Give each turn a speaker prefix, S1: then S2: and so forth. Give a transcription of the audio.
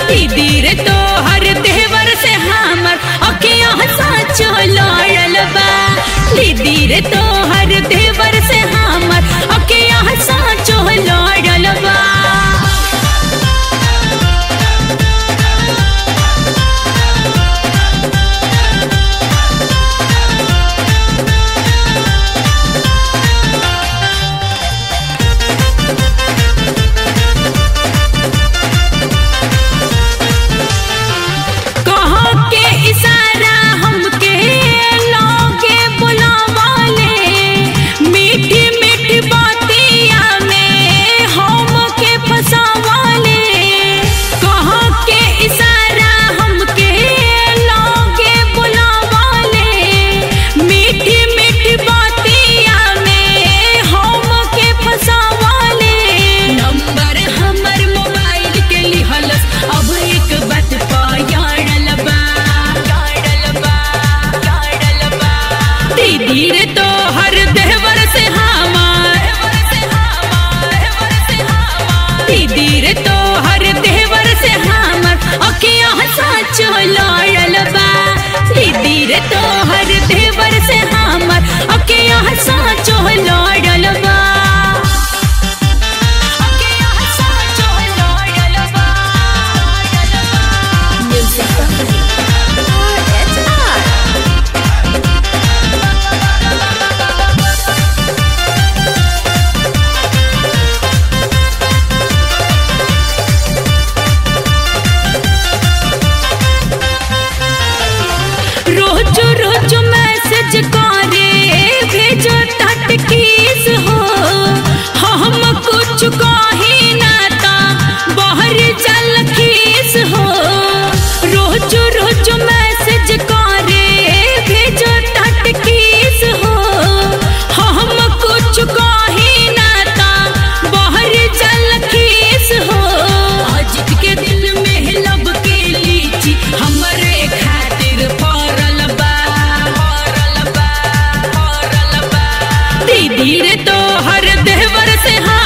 S1: दीदी रे तो हर देवर से हमर अखिया साचो लड़ल बा दीदी रे तो हर देवर से हमर अखिया साचो लड़ल बा कहाँ के इशारा हमके लोगे बुलावाले मीठी मीठी बातिया में हमके फसावाले कहाँ के इशारा हमके लोगे बुलावाले मीठी मीठी बातिया में हमके फसावाले नंबर हमर मोबाइल के लिहलस अब एक बात पायाड़ल बा याड़ल बा याड़ल बा दीदी रे तो हर देवर से हमार दीदी रे तो हर देवर से हमर अखिया साचो लड़ल बा दीदी रे तो हर देवर से हमर अखिया साचो लड़ल बा अखिया साचो लड़ल बा
S2: Music Company. RHR.
S1: रोज रोज मैसेज करे भेजो तट किस हो हम कुछ कही ना ता बाहर चल खीस हो रोज रोज मैसेज करे भेजो तट किस हो हम कुछ कही ना ता बाहर चल खीस हो अजित के दिल में लब के लीची हमरे खातिर फरल बा फरल बा फरल बा दीदी रे तो हर देवर से हाँ